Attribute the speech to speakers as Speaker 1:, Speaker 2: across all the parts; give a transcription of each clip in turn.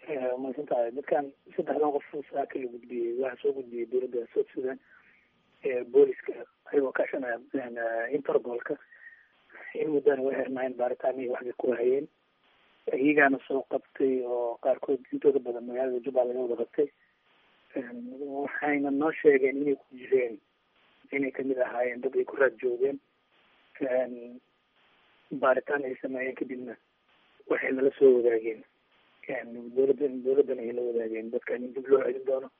Speaker 1: mahadsantahay dadkan saddexdan qof saaka la gudbiyey waxaa soo gudbiyey dowladda south sudan booliska ayagoo kaashanaya interpolka in muddana way xirnaayeen baaritaan iyo waxbay ku hayeen iyagaana soo qabtay oo qaarkood intooda badan magaalada jubbaland laga wada qabtay waxayna noo sheegeen inay ku jireen inay kamid ahaayeen dad ay ku raad joogeen baaritaan ay sameeyeen kadibna waxay nala soo wadaageen dowladda dowladdana ay la wadaageen dadkan in dib loo celin doono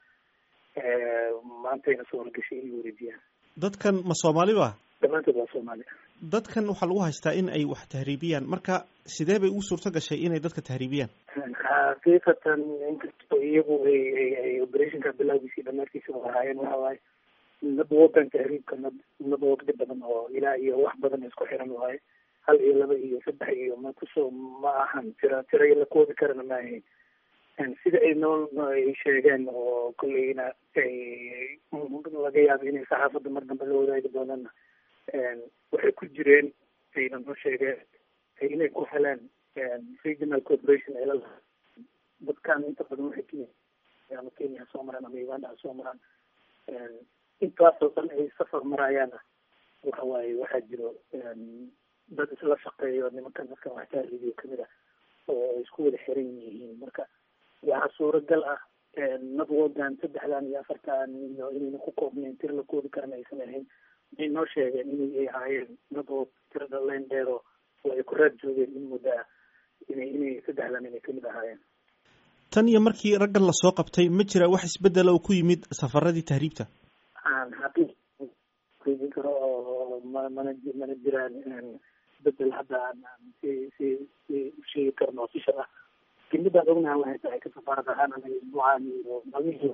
Speaker 1: maantayna soo horgashay inay wareejiyaan
Speaker 2: dadkan ma soomaali ba
Speaker 1: dhammaantood waa soomaali
Speaker 2: dadkan waxaa lagu haystaa in ay wax tahriibiyaan marka sidee bay ugu suurto gashay inay dadka tahriibiyaan
Speaker 1: xaqiiqatan inkastoo iyagu ay ay ay operationka bilowgiisii dhamaadkiisa ahaayeen waxa waaye nab wadan tahriibka nab nab waqti badan oo ilaa iyo wax badan isku xiran waaye hal iyo laba iyo saddex iyo ma kusoo ma ahan tira tira la koodi karana ma ahayn sida ay noo ay sheegeen oo kolleyna ay laga yaabo inay saxaafadda mar dambe la wadaagi doonana waxay ku jireen ayna noo sheegeen inay ku heleen regional corporation ay lalaha dadkan inta badan waxay kenya ama kenya soo maraan ama uganda ha soo maraan intaasoo dhan ay safar marayaana waxa waaye waxaa jiro dad isla shaqeeyo nimankan dadkan wax tahriibiyo kamid ah oo isku wada xiran yihiin marka waxaa suuragal ah nabwadan saddexdan iyo afartan iyo inayna ku koobnayn tir la koodi karana aysan ahayn ay noo sheegeen inay ay ahaayeen dad oo tirada leen dheero oo ay ku raad joogeen in muddo ah inay inay saddexdan inay kamid ahaayeen
Speaker 2: tan iyo markii raggan lasoo qabtay ma jira wax isbedela oo ku yimid safaradii tahriibta
Speaker 1: aan xaqiiq keedin karo oo ma mana mana jiraan isbedel hadda aan si si si usheegi karno official ah lakin midaan ognaha waxay tahay ka safaarad ahaan anaga isbuucaan iyo maalmihii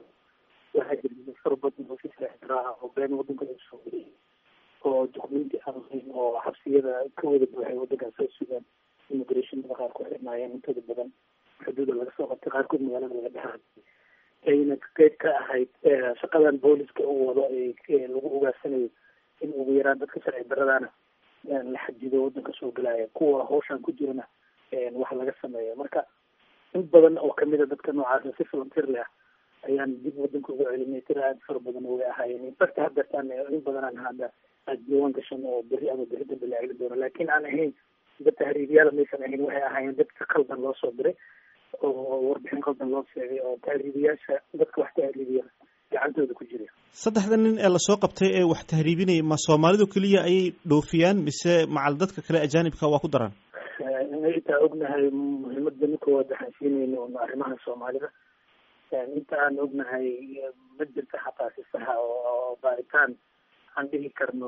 Speaker 1: waxaa jira dad fara badan oo si saaxiraa oo been wadanka lagu soo geliyay oo documenti aan lahayn oo xabsiyada ka wada buuxay wadankaas soo sugaan immigrationada qaar ku xirnaayeen intooda badan xuduuda laga soo qabtay qaarkood magaalada laga dhexay ayna qeyb ka ahayd shaqadan booliska uu wado lagu ogaarsanayo in ugu yaraan dadka sharci daradaana la xajido wadanka soo gelaya kuwa hawshan ku jirana wax laga sameeyo marka in badan oo kamida dadka noocaasa si volunteer leh ah ayaan dib wadanka ugu celinay tira aad fara badan way ahaayeen infact hadeertaan in badanaan hadda aad diiwaan gashan oo beri ama beri dambe la celin doono laakin aan ahayn dad tahriibiyaala maysan ahayn waxay ahaayeen dadka qaldan loo soo diray oo warbixin qaldan loo sheegay oo tahriibiyaasha dadka wax tahriibiya gacantooda ku jira
Speaker 2: saddexda nin ee lasoo qabtay ee wax tahriibinaya ma soomaalidu keliya ayay dhoofiyaan mise macal dadka kale ajaanibka waa ku daraan
Speaker 1: intaa ognahay muhiimada ninkoowaad waxaan siinayna un arrimaha soomaalida inta aan ognahay ma jirta xataa si saxa oo baaritaan aan dhihi karno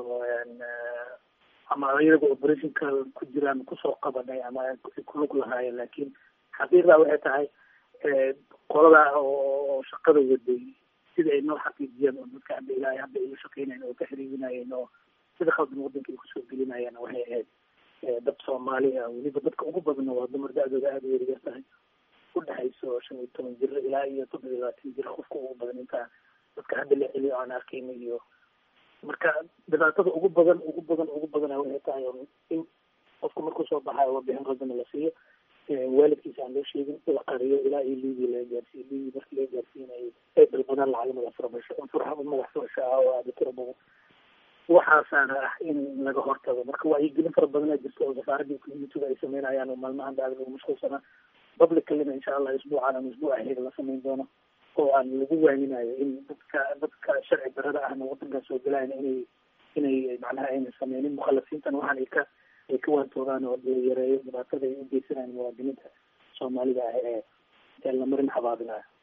Speaker 1: ama iyaga operationka ku jiraan kusoo qabanay ama kulug lahaayeen laakiin xaqiiqda waxay tahay qolada oo shaqada waday sida ay noo xaqiijiyeen oo dadka hadda ilaahay hadda ay la shaqeynayeen oo ka xiriirinayeen oo sida khaldan wadanka ay kusoo gelinayeen waxay ahayd dad soomaali ah weliba dadka ugu badana waa dumar da-dooda aada u yaryar tahay udhexayso shan iyo toban jir ilaa iyo toddoba iyo labaatan jir qofka ugu badan intaa dadka hadda la celiyo aan arkayna iyo marka dhibaatada ugu badan ugu badan ugu badana waxay tahay in qofka markuu soo baxayo warbixin qaldana la siiyo waalidkiisa aan loo sheegin la qariyo ilaa iyo liibi laga gaarsiiyo liibi markii laga gaarsiinayo ay dalbadaan lacag madax furabasho furxa madax furasho ah oo aada tiro badan waxaasaana ah in laga hortago marka wacyigelin fara badanaa jirta oo safaaradda communitiga ay sameynayaan oo maalmahan aada lagu mashquulsanaa publicalina insha allah isbuucan ama isbuuc aheed la sameyn doono oo aan lagu waaminayo in dadka dadka sharci darada ahna wadankan soo gelayan inay inay macnaha ayna sameynin mukhalasiintan waxaan ay ka ay ka waantoogaan oo la yareeyo dhibaatada ay u geysanayaan muwaadiniinta soomaalida ah ee ee la marin xabaabinayo